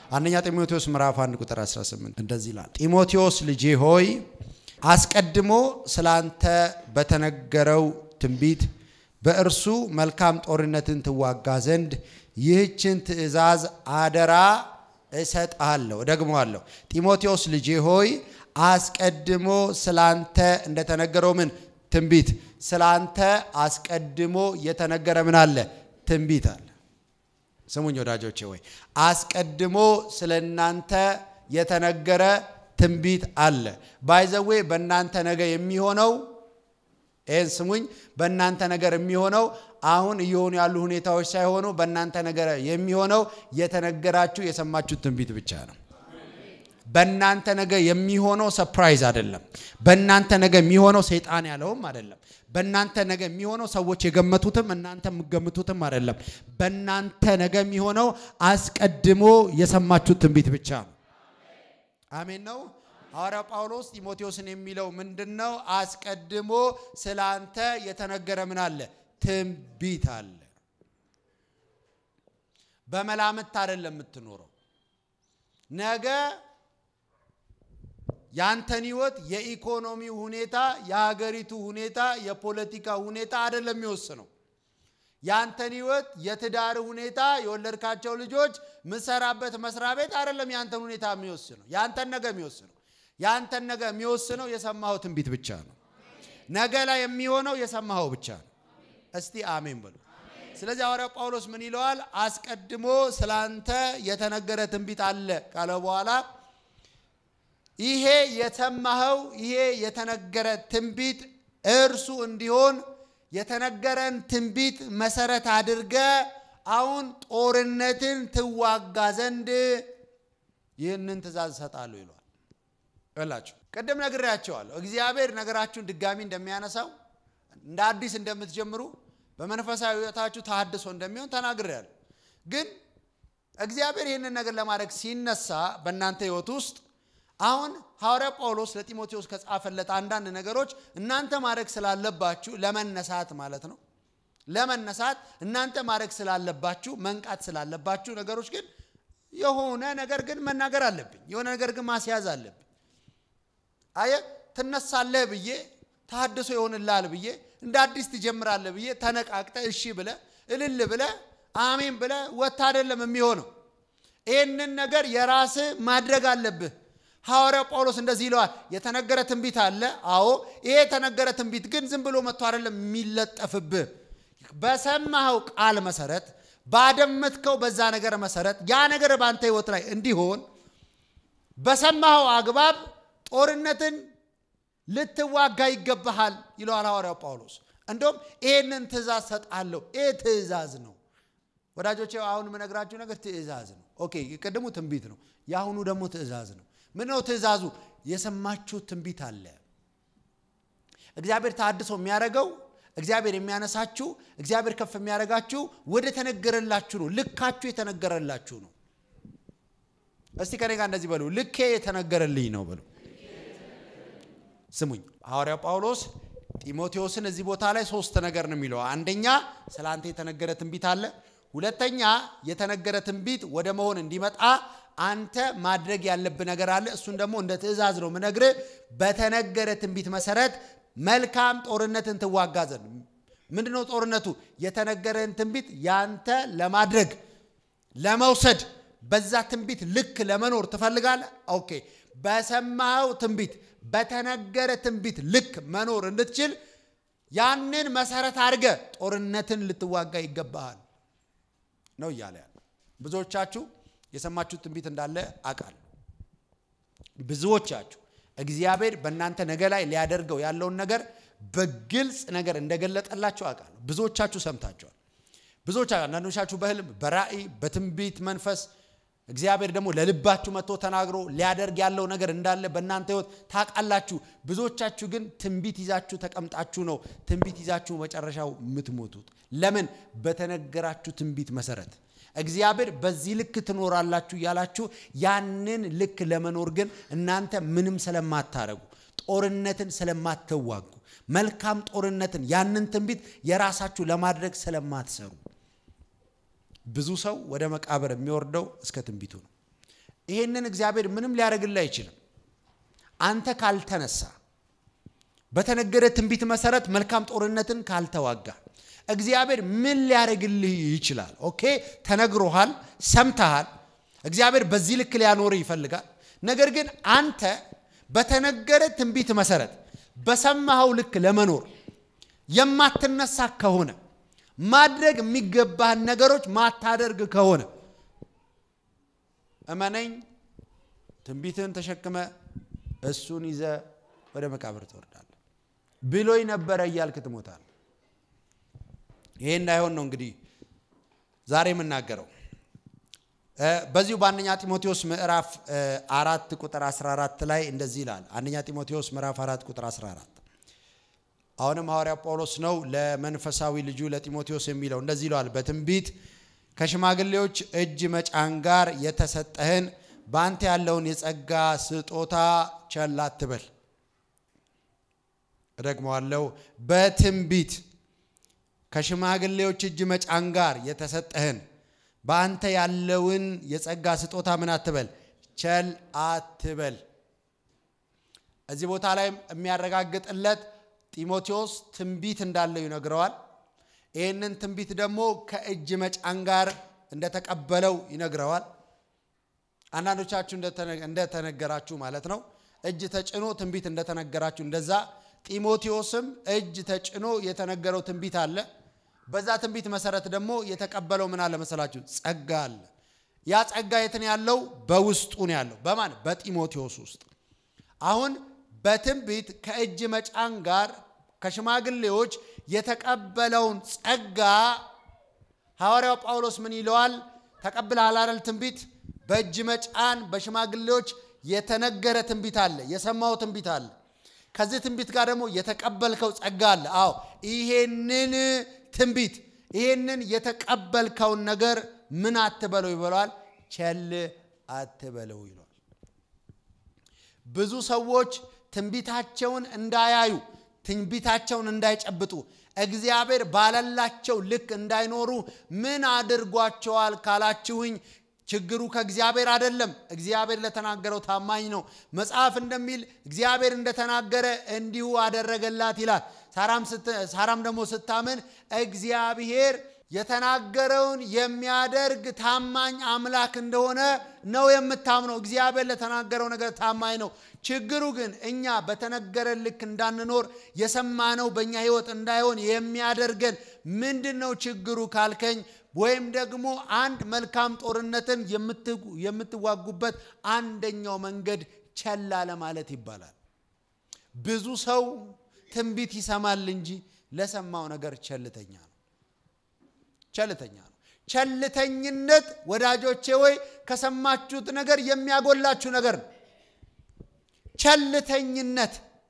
አንደኛ ጢሞቴዎስ ምዕራፍ 1 ቁጥር 18 እንደዚህ ይላል፣ ጢሞቴዎስ ልጄ ሆይ አስቀድሞ ስላንተ በተነገረው ትንቢት በእርሱ መልካም ጦርነትን ትዋጋ ዘንድ ይህችን ትእዛዝ አደራ እሰጥሃለሁ። ደግሞአለሁ። ጢሞቴዎስ ልጄ ሆይ አስቀድሞ ስላንተ እንደተነገረው ምን ትንቢት ስላንተ አስቀድሞ የተነገረ ምን አለ? ትንቢት አለ። ስሙኝ ወዳጆቼ ወይ አስቀድሞ ስለ እናንተ የተነገረ ትንቢት አለ። ባይዘዌ በእናንተ ነገ የሚሆነው ይህን ስሙኝ፣ በእናንተ ነገር የሚሆነው አሁን እየሆኑ ያሉ ሁኔታዎች ሳይሆኑ በእናንተ ነገር የሚሆነው የተነገራችሁ የሰማችሁት ትንቢት ብቻ ነው። በእናንተ ነገ የሚሆነው ሰፕራይዝ አይደለም። በእናንተ ነገ የሚሆነው ሰይጣን ያለውም አይደለም። በእናንተ ነገ የሚሆነው ሰዎች የገመቱትም እናንተ የምገምቱትም አይደለም። በእናንተ ነገ የሚሆነው አስቀድሞ የሰማችሁት ትንቢት ብቻ ነው። አሜን ነው። ሐዋርያው ጳውሎስ ጢሞቴዎስን የሚለው ምንድን ነው? አስቀድሞ ስለ አንተ የተነገረ ምን አለ? ትንቢት አለ። በመላምት አይደለም የምትኖረው ነገ ያንተን ህይወት የኢኮኖሚው ሁኔታ፣ የሀገሪቱ ሁኔታ፣ የፖለቲካ ሁኔታ አይደለም የሚወስነው። ያንተን ህይወት የትዳር ሁኔታ፣ የወለድካቸው ልጆች፣ ምሰራበት መስሪያ ቤት አይደለም ያንተን ሁኔታ የሚወስነው። ያንተን ነገ የሚወስነው ያንተን ነገ የሚወስነው የሰማኸው ትንቢት ብቻ ነው። ነገ ላይ የሚሆነው የሰማኸው ብቻ ነው። እስቲ አሜን በሉ። ስለዚህ ሐዋርያው ጳውሎስ ምን ይለዋል? አስቀድሞ ስላንተ የተነገረ ትንቢት አለ ካለ በኋላ ይሄ የሰማኸው ይሄ የተነገረ ትንቢት እርሱ እንዲሆን የተነገረን ትንቢት መሰረት አድርገ አሁን ጦርነትን ትዋጋ ዘንድ ይህንን ትእዛዝ እሰጣለሁ ይለዋል። ይላችሁ ቅድም ነግሬያቸዋለሁ። እግዚአብሔር ነገራችሁን ድጋሚ እንደሚያነሳው እንደ አዲስ እንደምትጀምሩ በመንፈሳዊ ሕይወታችሁ ተሃድሶ እንደሚሆን ተናግሬያለሁ። ግን እግዚአብሔር ይህንን ነገር ለማድረግ ሲነሳ በእናንተ ሕይወት ውስጥ አሁን ሐዋርያ ጳውሎስ ለጢሞቴዎስ ከጻፈለት አንዳንድ ነገሮች እናንተ ማድረግ ስላለባችሁ ለመነሳት ማለት ነው። ለመነሳት እናንተ ማድረግ ስላለባችሁ መንቃት ስላለባችሁ ነገሮች ግን የሆነ ነገር ግን መናገር አለብኝ። የሆነ ነገር ግን ማስያዝ አለብኝ። አየ ትነሳለህ ብዬ ተሐድሶ ይሆንልሃል ብዬ እንደ አዲስ ትጀምራለህ ብዬ ተነቃቅተ እሺ ብለ እልል ብለ አሜን ብለ ወታ አይደለም የሚሆነው። ይህንን ነገር የራስህ ማድረግ አለብህ። ሐዋርያው ጳውሎስ እንደዚህ ይለዋል። የተነገረ ትንቢት አለ። አዎ ይሄ የተነገረ ትንቢት ግን ዝም ብሎ መጥቶ አይደለም የሚለጠፍብህ። በሰማኸው ቃል መሰረት፣ ባደመጥከው በዛ ነገር መሰረት ያ ነገር በአንተ ህይወት ላይ እንዲሆን በሰማኸው አግባብ ጦርነትን ልትዋጋ ይገባሃል ይለዋል ሐዋርያው ጳውሎስ። እንደውም ይህንን ትእዛዝ ሰጣለሁ። ይህ ትእዛዝ ነው ወዳጆቼ። አሁን የምነግራችሁ ነገር ትእዛዝ ነው። ኦኬ፣ የቀደሙ ትንቢት ነው። የአሁኑ ደግሞ ትእዛዝ ነው። ምን ነው ትእዛዙ? የሰማችሁ ትንቢት አለ። እግዚአብሔር ተሐድሶ የሚያደርገው እግዚአብሔር የሚያነሳችሁ እግዚአብሔር ከፍ የሚያደርጋችሁ ወደ ተነገረላችሁ ነው። ልካችሁ የተነገረላችሁ ነው። እስቲ ከኔ ጋር እንደዚህ በሉ፣ ልኬ የተነገረልኝ ነው በሉ። ስሙኝ፣ ሐዋርያው ጳውሎስ ጢሞቴዎስን እዚህ ቦታ ላይ ሶስት ነገር ነው የሚለው። አንደኛ ስለ አንተ የተነገረ ትንቢት አለ። ሁለተኛ የተነገረ ትንቢት ወደ መሆን እንዲመጣ አንተ ማድረግ ያለብህ ነገር አለ። እሱን ደግሞ እንደ ትእዛዝ ነው ምነግርህ። በተነገረ ትንቢት መሰረት መልካም ጦርነትን ትዋጋ ዘንድ። ምንድነው ጦርነቱ? የተነገረን ትንቢት ያንተ ለማድረግ ለመውሰድ፣ በዛ ትንቢት ልክ ለመኖር ትፈልጋለህ። ኦኬ፣ በሰማኸው ትንቢት በተነገረ ትንቢት ልክ መኖር እንድትችል ያንን መሰረት አድርገ ጦርነትን ልትዋጋ ይገባሃል ነው እያለ ያለ። ብዙዎቻችሁ የሰማችሁት ትንቢት እንዳለ አውቃለሁ። ብዙዎቻችሁ እግዚአብሔር በእናንተ ነገ ላይ ሊያደርገው ያለውን ነገር በግልጽ ነገር እንደገለጠላችሁ አውቃለሁ። ብዙዎቻችሁ ሰምታችኋል። ብዙዎች አንዳንዶቻችሁ በህልም በራእይ በትንቢት መንፈስ እግዚአብሔር ደግሞ ለልባችሁ መጥቶ ተናግሮ ሊያደርግ ያለው ነገር እንዳለ በእናንተ ህይወት ታውቃላችሁ። ብዙዎቻችሁ ግን ትንቢት ይዛችሁ ተቀምጣችሁ ነው ትንቢት ይዛችሁ መጨረሻው የምትሞቱት። ለምን? በተነገራችሁ ትንቢት መሰረት እግዚአብሔር በዚህ ልክ ትኖራላችሁ እያላችሁ ያንን ልክ ለመኖር ግን እናንተ ምንም ስለማታረጉ ጦርነትን ስለማትዋጉ መልካም ጦርነትን ያንን ትንቢት የራሳችሁ ለማድረግ ስለማትሰሩ ብዙ ሰው ወደ መቃብር የሚወርደው እስከ ትንቢቱ ነው። ይሄንን እግዚአብሔር ምንም ሊያደርግልህ አይችልም። አንተ ካልተነሳ በተነገረ ትንቢት መሰረት መልካም ጦርነትን ካልተዋጋ እግዚአብሔር ምን ሊያደርግልህ ይችላል? ኦኬ ተነግሮሃል፣ ሰምተሃል። እግዚአብሔር በዚህ ልክ ሊያኖርህ ይፈልጋል። ነገር ግን አንተ በተነገረ ትንቢት መሰረት በሰማኸው ልክ ለመኖር የማትነሳ ከሆነ ማድረግ የሚገባህን ነገሮች ማታደርግ ከሆነ እመነኝ፣ ትንቢትን ተሸክመ እሱን ይዘ ወደ መቃብር ትወርዳለህ። ብሎኝ ነበረ እያልክ ትሞታለህ። ይሄ እንዳይሆን ነው እንግዲህ ዛሬ የምናገረው። በዚሁ በአንደኛ ጢሞቴዎስ ምዕራፍ አራት ቁጥር 14 ላይ እንደዚህ ይላል። አንደኛ ጢሞቴዎስ ምዕራፍ አራት ቁጥር 14 አሁንም ሐዋርያ ጳውሎስ ነው ለመንፈሳዊ ልጁ ለጢሞቴዎስ የሚለው እንደዚህ ይለዋል። በትንቢት ከሽማግሌዎች እጅ መጫን ጋር የተሰጠህን በአንተ ያለውን የጸጋ ስጦታ ቸል አትበል። እደግመዋለሁ። በትንቢት ከሽማግሌዎች እጅ መጫን ጋር የተሰጠህን በአንተ ያለውን የጸጋ ስጦታ ምን አትበል፣ ቸል አትበል። እዚህ ቦታ ላይ የሚያረጋግጥለት ጢሞቴዎስ ትንቢት እንዳለው ይነግረዋል። ይህንን ትንቢት ደግሞ ከእጅ መጫን ጋር እንደተቀበለው ይነግረዋል። አንዳንዶቻችሁ እንደተነገራችሁ ማለት ነው። እጅ ተጭኖ ትንቢት እንደተነገራችሁ እንደዛ ጢሞቴዎስም እጅ ተጭኖ የተነገረው ትንቢት አለ። በዛ ትንቢት መሰረት ደግሞ የተቀበለው ምን አለ መሰላችሁ? ጸጋ አለ። ያ ጸጋ የትን ያለው? በውስጡ ነው ያለው። በማን? በጢሞቴዎስ ውስጥ። አሁን በትንቢት ከእጅ መጫን ጋር ከሽማግሌዎች የተቀበለውን ጸጋ ሐዋርያው ጳውሎስ ምን ይለዋል? ተቀብለሃል አይደል? ትንቢት በእጅ መጫን በሽማግሌዎች የተነገረ ትንቢት አለ፣ የሰማው ትንቢት አለ። ከዚህ ትንቢት ጋር ደግሞ የተቀበልከው ጸጋ አለ። አዎ ይሄንን ትንቢት ይሄንን የተቀበልከውን ነገር ምን አትበለው ይበለዋል፣ ቸል አትበለው ይለዋል። ብዙ ሰዎች ትንቢታቸውን እንዳያዩ ትንቢታቸውን እንዳይጨብጡ እግዚአብሔር ባለላቸው ልክ እንዳይኖሩ ምን አድርጓቸዋል ካላችሁኝ ችግሩ ከእግዚአብሔር አይደለም። እግዚአብሔር ለተናገረው ታማኝ ነው። መጽሐፍ እንደሚል እግዚአብሔር እንደተናገረ እንዲሁ አደረገላት ይላል። ሳራም ደግሞ ስታምን እግዚአብሔር የተናገረውን የሚያደርግ ታማኝ አምላክ እንደሆነ ነው የምታምነው። እግዚአብሔር ለተናገረው ነገር ታማኝ ነው። ችግሩ ግን እኛ በተነገረ ልክ እንዳንኖር የሰማነው በእኛ ሕይወት እንዳይሆን የሚያደርገን ምንድን ነው ችግሩ ካልከኝ ወይም ደግሞ አንድ መልካም ጦርነትን የምትዋጉበት አንደኛው መንገድ ቸል አለ ማለት ይባላል። ብዙ ሰው ትንቢት ይሰማል እንጂ ለሰማው ነገር ቸልተኛ ነው። ቸልተኛ ነው። ቸልተኝነት ወዳጆቼ ወይ ከሰማችሁት ነገር የሚያጎላችሁ ነገር ነው። ቸልተኝነት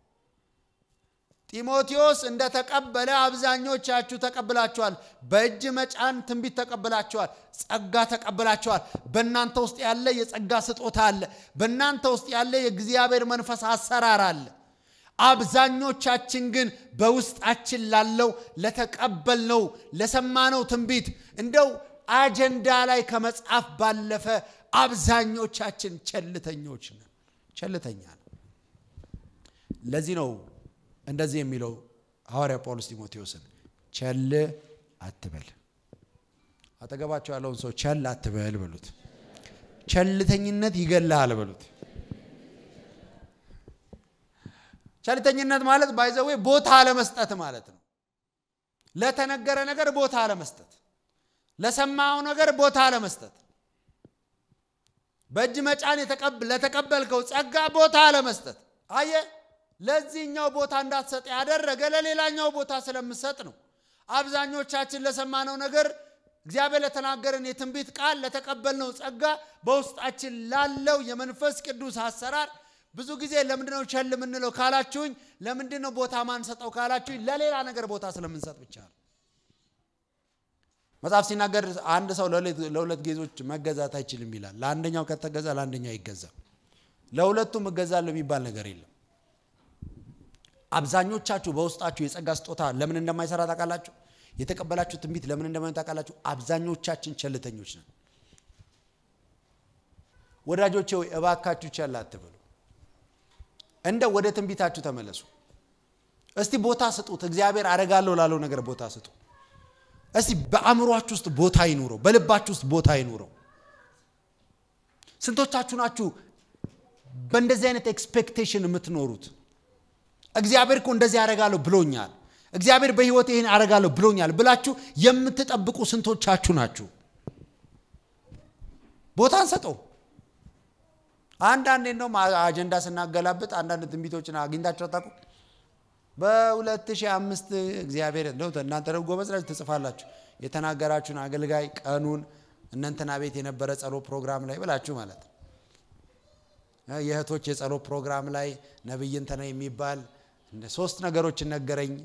ጢሞቴዎስ እንደተቀበለ አብዛኞቻችሁ ተቀብላችኋል። በእጅ መጫን ትንቢት ተቀብላችኋል። ጸጋ ተቀብላችኋል። በእናንተ ውስጥ ያለ የጸጋ ስጦታ አለ። በእናንተ ውስጥ ያለ የእግዚአብሔር መንፈስ አሰራር አለ። አብዛኞቻችን ግን በውስጣችን ላለው ለተቀበልነው ለሰማነው ትንቢት እንደው አጀንዳ ላይ ከመጻፍ ባለፈ አብዛኞቻችን ቸልተኞች ነን። ቸልተኛ ነው። ለዚህ ነው እንደዚህ የሚለው ሐዋርያ ጳውሎስ ጢሞቴዎስን ቸል አትበል። አጠገባቸው ያለውን ሰው ቸል አትበል በሉት። ቸልተኝነት ይገላል በሉት። ቸልተኝነት ማለት ባይዘዌ ቦታ አለመስጠት ማለት ነው። ለተነገረ ነገር ቦታ አለመስጠት፣ ለሰማው ነገር ቦታ አለመስጠት፣ በእጅ መጫን ለተቀበልከው ጸጋ ቦታ አለመስጠት። አየ ለዚህኛው ቦታ እንዳትሰጥ ያደረገ ለሌላኛው ቦታ ስለምሰጥ ነው። አብዛኞቻችን ለሰማነው ነገር እግዚአብሔር ለተናገረን የትንቢት ቃል ለተቀበልነው ጸጋ በውስጣችን ላለው የመንፈስ ቅዱስ አሰራር ብዙ ጊዜ ለምንድነው ቸል የምንለው ካላችሁኝ፣ ለምንድነው ቦታ ማንሰጠው ካላችሁኝ፣ ለሌላ ነገር ቦታ ስለምንሰጥ ብቻ ነው። መጽሐፍ ሲናገር አንድ ሰው ለሁለት ጌዞች መገዛት አይችልም ይላል። ለአንደኛው ከተገዛ ለአንደኛው አይገዛም። ለሁለቱም እገዛለሁ የሚባል ነገር የለም። አብዛኞቻችሁ በውስጣችሁ የጸጋ ስጦታ ለምን እንደማይሰራ ታውቃላችሁ? የተቀበላችሁ ትንቢት ለምን እንደማይሆን ታውቃላችሁ? አብዛኞቻችን ቸልተኞች ነን። ወዳጆቼ ሆይ እባካችሁ ቸል አትበሉ። እንደ ወደ ትንቢታችሁ ተመለሱ። እስቲ ቦታ ስጡት። እግዚአብሔር አደርጋለሁ ላለው ነገር ቦታ ስጡ። እስቲ በአእምሯችሁ ውስጥ ቦታ ይኑረው፣ በልባችሁ ውስጥ ቦታ ይኑረው። ስንቶቻችሁ ናችሁ በእንደዚህ አይነት ኤክስፔክቴሽን የምትኖሩት? እግዚአብሔር እኮ እንደዚህ ያደርጋለሁ ብሎኛል፣ እግዚአብሔር በህይወት ይህን ያደርጋለሁ ብሎኛል ብላችሁ የምትጠብቁ ስንቶቻችሁ ናችሁ? ቦታ እንሰጠው። አንዳንዴ እንደውም አጀንዳ ስናገላብጥ አንዳንድ ትንቢቶችን አግኝታችሁ አታውቁ? በ2005 እግዚአብሔር እንደው እናንተ ደግሞ ጎበዝ ናችሁ ትጽፋላችሁ። የተናገራችሁን አገልጋይ ቀኑን እነንትና ቤት የነበረ ጸሎት ፕሮግራም ላይ ብላችሁ ማለት ነው። የእህቶች የጸሎት ፕሮግራም ላይ ነቢይ እንትና የሚባል ሶስት ነገሮችን ነገረኝ።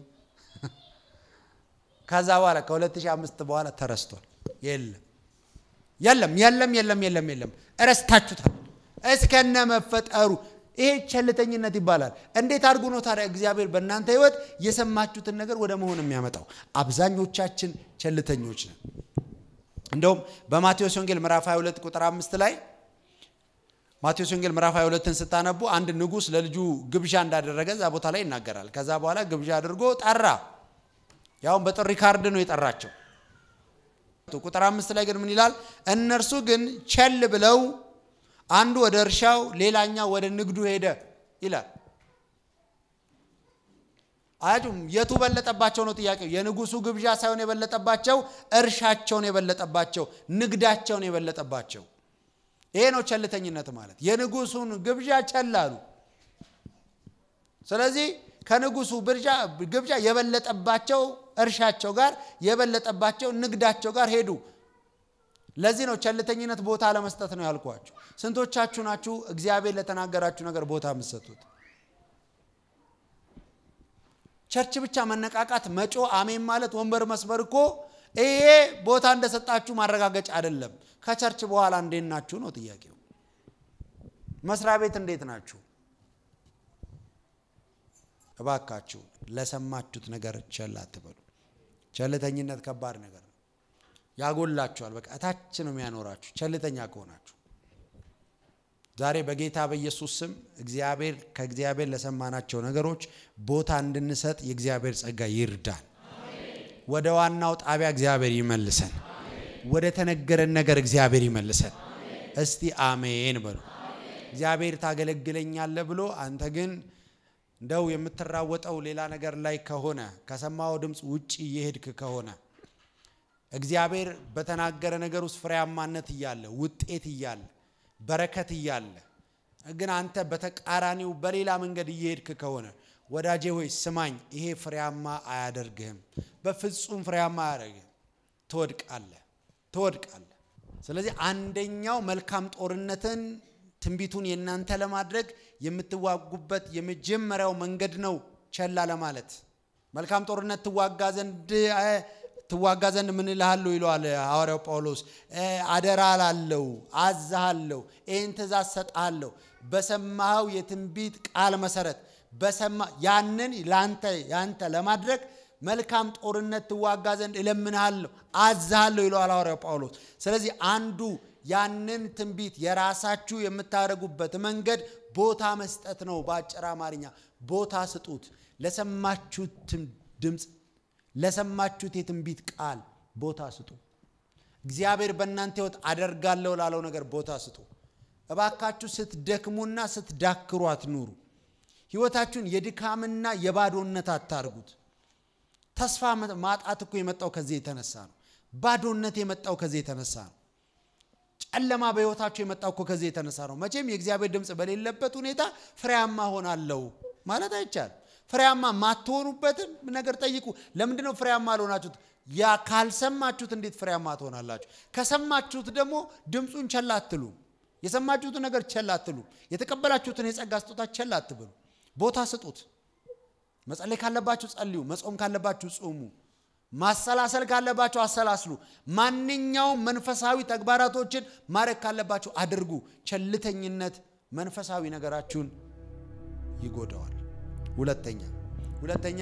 ከዛ በኋላ ከ2005 በኋላ ተረስቷል። የለም የለም የለም የለም የለም የለም፣ እረስታችሁታል እስከነ መፈጠሩ። ይሄ ቸልተኝነት ይባላል። እንዴት አድርጎ ነው ታዲያ እግዚአብሔር በእናንተ ህይወት የሰማችሁትን ነገር ወደ መሆን የሚያመጣው? አብዛኞቻችን ቸልተኞች ነን። እንደውም በማቴዎስ ወንጌል ምዕራፍ 22 ቁጥር አምስት ላይ ማቴዎስ ወንጌል ምዕራፍ 22ን ስታነቡ አንድ ንጉሥ ለልጁ ግብዣ እንዳደረገ እዛ ቦታ ላይ ይናገራል። ከዛ በኋላ ግብዣ አድርጎ ጠራ። ያውም በጥሪ ካርድ ነው የጠራቸው። ቁጥር አምስት ላይ ግን ምን ይላል? እነርሱ ግን ቸል ብለው አንዱ ወደ እርሻው ሌላኛው ወደ ንግዱ ሄደ ይላል። አያችሁም? የቱ በለጠባቸው ነው ጥያቄው። የንጉሱ ግብዣ ሳይሆን የበለጠባቸው እርሻቸውን የበለጠባቸው ንግዳቸውን የበለጠባቸው። ይሄ ነው ቸልተኝነት ማለት። የንጉሱን ግብዣ ቸል አሉ። ስለዚህ ከንጉሱ ግብዣ የበለጠባቸው እርሻቸው ጋር የበለጠባቸው ንግዳቸው ጋር ሄዱ። ለዚህ ነው ቸልተኝነት ቦታ ለመስጠት ነው ያልኳችሁ። ስንቶቻችሁ ናችሁ እግዚአብሔር ለተናገራችሁ ነገር ቦታ የምትሰጡት? ቸርች ብቻ መነቃቃት፣ መጮ፣ አሜን ማለት፣ ወንበር መስበር እኮ ይሄ ቦታ እንደሰጣችሁ ማረጋገጫ አይደለም። ከቸርች በኋላ እንዴት ናችሁ ነው ጥያቄው። መስሪያ ቤት እንዴት ናችሁ? እባካችሁ ለሰማችሁት ነገር ቸል አትበሉ። ቸልተኝነት ከባድ ነገር ነው። ያጎላችኋል። በቃ እታች ነው የሚያኖራችሁ ቸልተኛ ከሆናችሁ። ዛሬ በጌታ በኢየሱስ ስም እግዚአብሔር ከእግዚአብሔር ለሰማናቸው ነገሮች ቦታ እንድንሰጥ የእግዚአብሔር ጸጋ ይርዳን። ወደ ዋናው ጣቢያ እግዚአብሔር ይመልሰን። ወደ ተነገረን ነገር እግዚአብሔር ይመልሰን። እስቲ አሜን በሉ። እግዚአብሔር ታገለግለኛለህ ብሎ አንተ ግን እንደው የምትራወጠው ሌላ ነገር ላይ ከሆነ ከሰማው ድምፅ ውጭ እየሄድክ ከሆነ እግዚአብሔር በተናገረ ነገር ውስጥ ፍሬያማነት እያለ ውጤት እያለ በረከት እያለ ግን አንተ በተቃራኒው በሌላ መንገድ እየሄድክ ከሆነ ወዳጄ ሆይ ስማኝ፣ ይሄ ፍሬያማ አያደርግህም። በፍጹም ፍሬያማ አያደርግህም። ትወድቃለህ፣ ትወድቃለህ። ስለዚህ አንደኛው መልካም ጦርነትን ትንቢቱን የእናንተ ለማድረግ የምትዋጉበት የመጀመሪያው መንገድ ነው ቸላ ለማለት። መልካም ጦርነት ትዋጋ ዘንድ ትዋጋ ዘንድ ምን እልሃለሁ ይለዋል ሐዋርያው ጳውሎስ። አደራ ላለው አዛሃለሁ፣ ይህን ትእዛዝ ሰጥሃለሁ በሰማኸው የትንቢት ቃል መሰረት በሰማ ያንን ለአንተ ያንተ ለማድረግ መልካም ጦርነት ትዋጋ ዘንድ እለምንሃለሁ አዛሃለሁ ይለዋል ሐዋርያው ጳውሎስ። ስለዚህ አንዱ ያንን ትንቢት የራሳችሁ የምታደርጉበት መንገድ ቦታ መስጠት ነው። በአጭር አማርኛ ቦታ ስጡት። ለሰማችሁት ድምፅ ለሰማችሁት የትንቢት ቃል ቦታ ስጡ። እግዚአብሔር በእናንተ ሕይወት አደርጋለሁ ላለው ነገር ቦታ ስጡ። እባካችሁ ስትደክሙና ስትዳክሩ አትኑሩ። ሕይወታችሁን የድካምና የባዶነት አታርጉት። ተስፋ ማጣት እኮ የመጣው ከዚህ የተነሳ ነው። ባዶነት የመጣው ከዚህ የተነሳ ነው። ጨለማ በሕይወታችሁ የመጣው እኮ ከዚህ የተነሳ ነው። መቼም የእግዚአብሔር ድምፅ በሌለበት ሁኔታ ፍሬያማ ሆናለሁ ማለት አይቻልም። ፍሬያማ ማትሆኑበትን ነገር ጠይቁ። ለምንድን ነው ፍሬያማ አልሆናችሁት? ያ ካልሰማችሁት እንዴት ፍሬያማ ትሆናላችሁ? ከሰማችሁት ደግሞ ድምፁን ቸል አትሉ። የሰማችሁትን ነገር ቸል አትሉ። የተቀበላችሁትን የጸጋ ስጦታ ቸል አትብሉ። ቦታ ስጡት። መጸለይ ካለባችሁ ጸልዩ። መጾም ካለባችሁ ጾሙ። ማሰላሰል ካለባችሁ አሰላስሉ። ማንኛውም መንፈሳዊ ተግባራቶችን ማድረግ ካለባችሁ አድርጉ። ቸልተኝነት መንፈሳዊ ነገራችሁን ይጎዳዋል። ሁለተኛ ሁለተኛ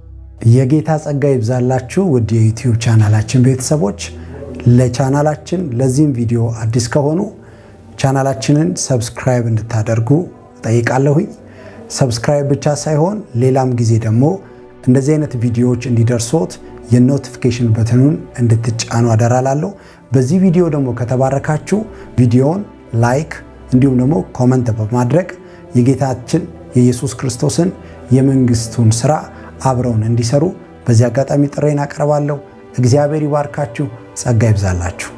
የጌታ ጸጋ ይብዛላችሁ ውድ የዩቲዩብ ቻናላችን ቤተሰቦች። ለቻናላችን ለዚህም ቪዲዮ አዲስ ከሆኑ ቻናላችንን ሰብስክራይብ እንድታደርጉ ጠይቃለሁኝ። ሰብስክራይብ ብቻ ሳይሆን ሌላም ጊዜ ደግሞ እንደዚህ አይነት ቪዲዮዎች እንዲደርሶት የኖቲፊኬሽን በትኑን እንድትጫኑ አደራላለሁ። በዚህ ቪዲዮ ደግሞ ከተባረካችሁ ቪዲዮውን ላይክ እንዲሁም ደግሞ ኮመንት በማድረግ የጌታችን የኢየሱስ ክርስቶስን የመንግስቱን ስራ አብረውን እንዲሰሩ በዚህ አጋጣሚ ጥሬን አቀርባለሁ። እግዚአብሔር ይባርካችሁ፣ ጸጋ ይብዛላችሁ።